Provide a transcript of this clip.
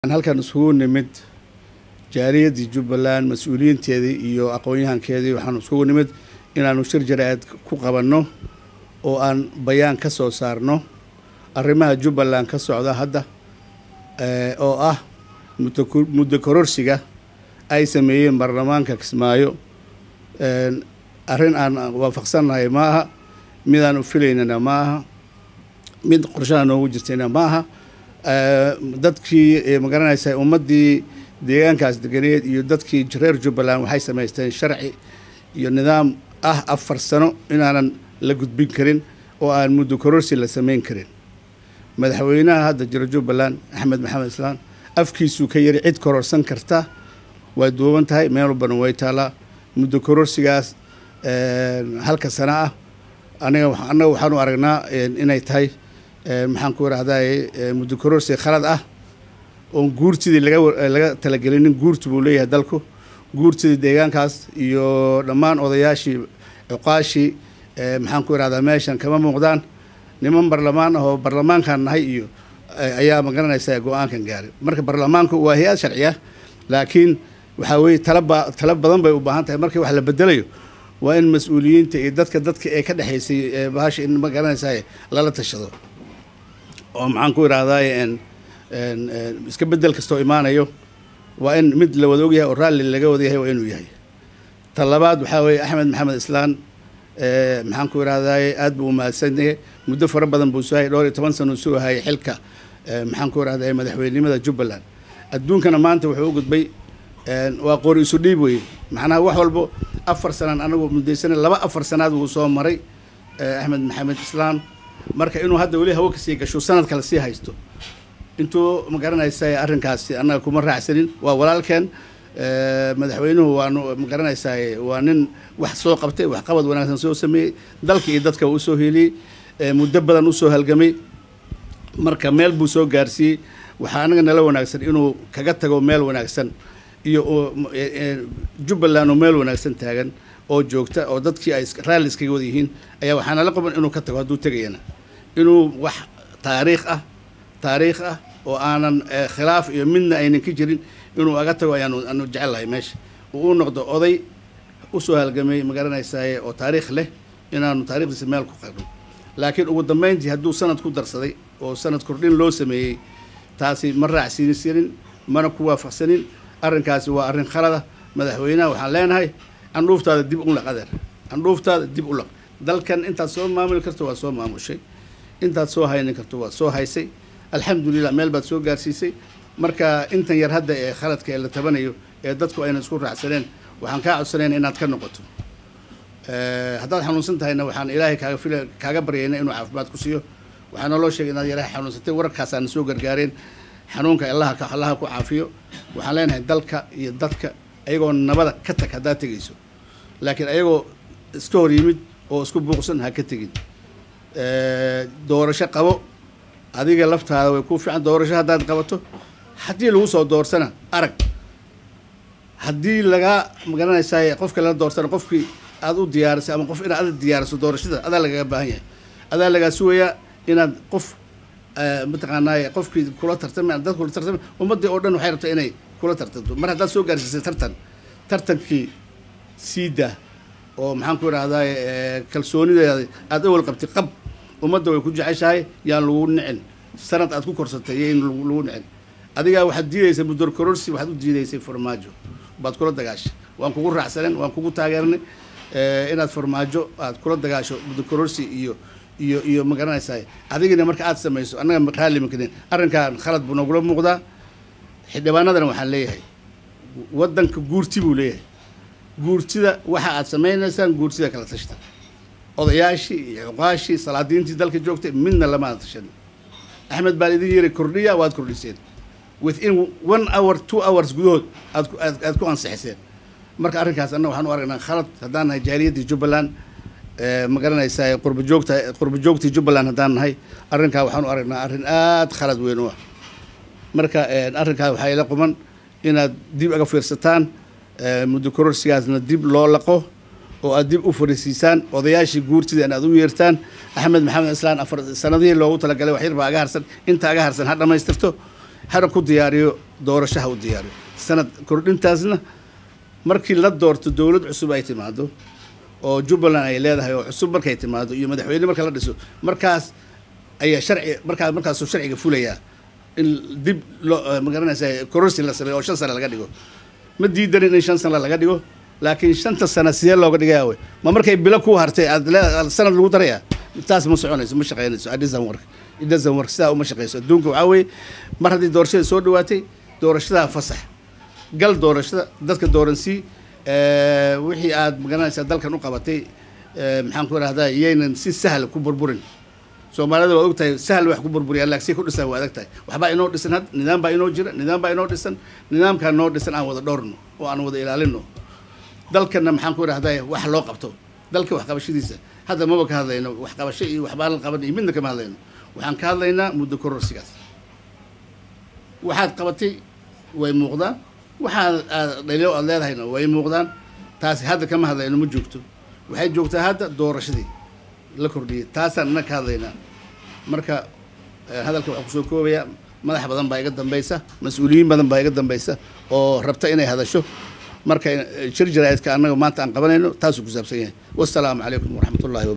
halkan isugu nimid jaariyaddii jubbaland mas-uuliyiinteedii iyo aqoon-yahankeedii waxaanu isugu nimid inaanu shir jara-aad ku qabanno oo aan bayaan ka soo saarno arrimaha jubbaland ka socda hadda oo ah muddo kororsiga ay sameeyeen baarlamaanka kismaayo arrin aan waafaqsannahay ma aha midaan u filaynana ma aha mid qorshaha noogu jirtayna ma aha dadkii magaranaysa ummaddii deegaankaas deganeed iyo dadkii reer jubbaland waxay samaysteen sharci iyo nidaam ah afar sano inaanan la gudbin karin oo aan muddo kororsi la samayn karin madaxweynaha hadda jira jubbaland axmed maxamed islaan afkiisuu ka yari cid kororsan karta way duuban tahay meel walbana way taalaa muddo kororsigaas halka sano ah aniga annaga waxaanu aragnaa inay tahay maxaan ku irahday muddo kororsi khalad ah oon guurtidii laga laga talagelinin guurti buu leeyahay dalku guurtidii deegaankaas iyo dhammaan odayaashii cuqaashii maxaan ku irahdaa meeshan kama muuqdaan niman barlamaan ah oo barlamaankan nahay iyo ayaa magaranaysa go-aankan gaaray marka barlamaanku waa hay-ad sharci ah laakiin waxaa weeye talaba tala badan bay u baahan tahay markii wax la bedelayo waa in mas-uuliyiinta iyo dadka dadka ee ka dhexaysay bahasha in magaranaysa lala tashado oo maxaan ku irahdaay iska bedel kastoo imaanayo waa in mid la wada ogyahay oo raalli laga wada yahay waa inuu yahay ta labaad waxaa weeye axmed maxamed islaan maxaan ku irahdaay aad buu umahadsanyahay muddo fara badan buu soo hayay dhowr iyo toban sana uu soo hayay xilka maxaan ku irahday madaxweynenimada jubbaland adduunkana maanta wuxuu u gudbay waa qori isu dhiib weye macnaha wax walbo afar sanaan anagu mudaysana laba afar sanaad wuu soo maray axmed maxamed islaan marka inuu hadda weli hawo kasii gasho sanad kale sii haysto intuu magaranaysa arrinkaasi annaga kuma raacsanin waa walaalkeen madaxweynuhu waanu magaranaysaa waa nin wax soo qabtay wax qabad wanaagsan soo sameeyey dalka iyo dadka uu usoo heliyey muddo badan usoo halgamay marka meel buu soo gaarsiiyey waxaa anaga nala wanaagsan inuu kaga tago meel wanaagsan iyo jubbaland oo meel wanaagsan taagan oo joogta oo dadkii ay raalli iskaga wada yihiin ayaa waxaa nala qaban inuu ka tago hadduu tegayana inuu wax taariikh ah taariikh ah oo aanan khilaaf iyo midna aynan ka jirin inuu aga tago ayaanu anu jecellahay meesha uu u noqdo oday usoo halgamay magaranaysaye oo taariikh leh inaanu taarikhdiisa meel ku qarno laakiin ugu dambeyntii hadduu sanad ku darsaday oo sanad kordhin loo sameeyey taasi ma raacsiinsanin mana ku waafaqsanin arrinkaasi waa arrin khalada madaxweynaha waxaan leenahay candhuuftaada dib u laq adeer candhuuftaada dib u laq dalkan intaad soo maamuli karto waa soo maamushay intaad soo haynin karto waa soo haysay alxamdulilah meel baad soo gaarsiisay marka intan yar hadda ee khaladka ee la tabanayo ee dadku ayna isku raacsaneen waxaan kaa codsanayna inaad ka noqoto haddaad xanuunsan tahayna waxaan ilaahay kaaga fila kaaga baryayna inuu caafimaad ku siiyo waxaa naloo sheegay inaad yaraha xanuunsatay wararkaasaana soo gargaareen xanuunka allaha allaha ku caafiyo waxaan leenahay dalka iyo dadka ayagoo nabada ka tag haddaad tegayso laakiin ayagoo iska hor yimid oo isku buuqsan ha ka tegin doorasho qabo adiga laftaada way ku fiican doorasho haddaad qabato haddii lagu soo doorsana arag haddii lagaa magaranaysaa qofka lala doorsana qofkii aad u diyaarisay ama qof inaad ada diyaariso doorashada adaa lagaga baahan yahay adaa lagaa sugayaa inaad qof mataqaanaaye qofkii kula tartama dad kula tartama ummaddii oo dhan waxay rabtaa inay kula tartanto mar haddaad soo gaarsiisay tartan tartankii siida oo maxaan ku irahdaay kalsoonideeda aada awal qabtay qab ummadda way ku jeceshahay yaan lagu nicin sanad aad ku korsatay iyo in lagu nicin adigaa waxaad diidaysay mudor kororsi waxaad u diidaysay farmaajo baad kula dagaashay waan kugu raacsanen waan kugu taageernay inaad farmaajo aad kula dagaasho mudor kororsi iyo iyo iyo ma garanaysaa adigina marka aad samayso annaga raalli makanin arrinkan khalad buu nagula muuqdaa xildhibaanadana waxaan leeyahay waddanka guurti buu leeyahay guurtida waxa aad samaynaysaan guurtida kala tashta odayaashii iyo cuqaashii salaadiintii dalka joogtay midna lamaada tashan axmed baan idin yiri kordhiya waad kordhiseen within one hour two hours gudahood aad aad ku ansixiseen marka arrinkaas annaga waxaan u aragnaa khalad haddaan nahay jaaliyaddii jubbaland ma garanaysaa qurba joogta qurba joogtii jubbaland haddaan nahay arrinkaa waxaan u aragnaa arrin aada khalad weyn u ah marka arrinkaa waxaa ila quman inaad dib aga fiirsataan muddo kororsigaasna dib loo laqo oo aad dib u fariisiisaan odayaashii guurtida in aad u yeertaan axmed maxamed islaan afar sanadihii loogu talagalay wax yar baa aga harsan inta aga harsan ha dhammaystirto hana ku diyaariyo doorashaha u diyaariyo sanad kordhintaasna markii la doorto dowlad cusub ay timaado oo jubbaland ay leedahay oo cusub markay timaado iyo madaxweyne marka la dhiso markaas ayaa sharci markaa markaasuu sharciga fulayaa in dib loo magaranaysa kororsi la sameeyo oo shan sane laga dhigo ma diidanin in shan sane laga dhigo laakiin shanta sane sidee looga dhigaya wey ma markay bilo ku hartay aad le- sanad lagu daraya taas ma soconayso ma shaqeynayso it doesn't work it doesn't work sidaa uma shaqeyso adduunka waxaa weeye mar haddii doorashada soo dhawaatay doorashadaa fasax gal doorashada dadka dooransii wixii aad magaranaysaa dalkan u qabatay eh, maxaan ku rahdaa iyaynan si sahla ku burburin soomaalida waa ogtahay sahal wax ku burburiyaan laakiin ku dhisan waa adag tahay waxbaa inoo dhisan had nidaam baa inoo jira nidaam baa inoo dhisan nidaamkaa noo dhisan aan wada dhowrno oo aan wada ilaalino dalkana maxaan ku rahdaa wax loo qabto dalka waxqabashadiisa hadda maba ka hadlayno waxqabasho iyo waxbaa la qaban iyo midna kama hadlayno waxaan ka hadlaynaa muddo kororsigaas waxaad qabatay way muuqdaan waxaad aad dhalio aad leedahayna way muuqdaan taasi hadda kama hadlayno ma joogto waxay joogtaa hadda doorashadii la kordhiyay taasaan inna ka hadlaynaa marka eh, hadalka waxaa kusoo koobaya madax badan baa iga dambaysa mas-uuliyiin badan baa iga dambaysa oo rabta inay hadasho marka eh, shir jaraa'idka annaga maanta aan qabanayno taasuu ku saabsan yahay wassalaamu calaykum waraxmatullahi wa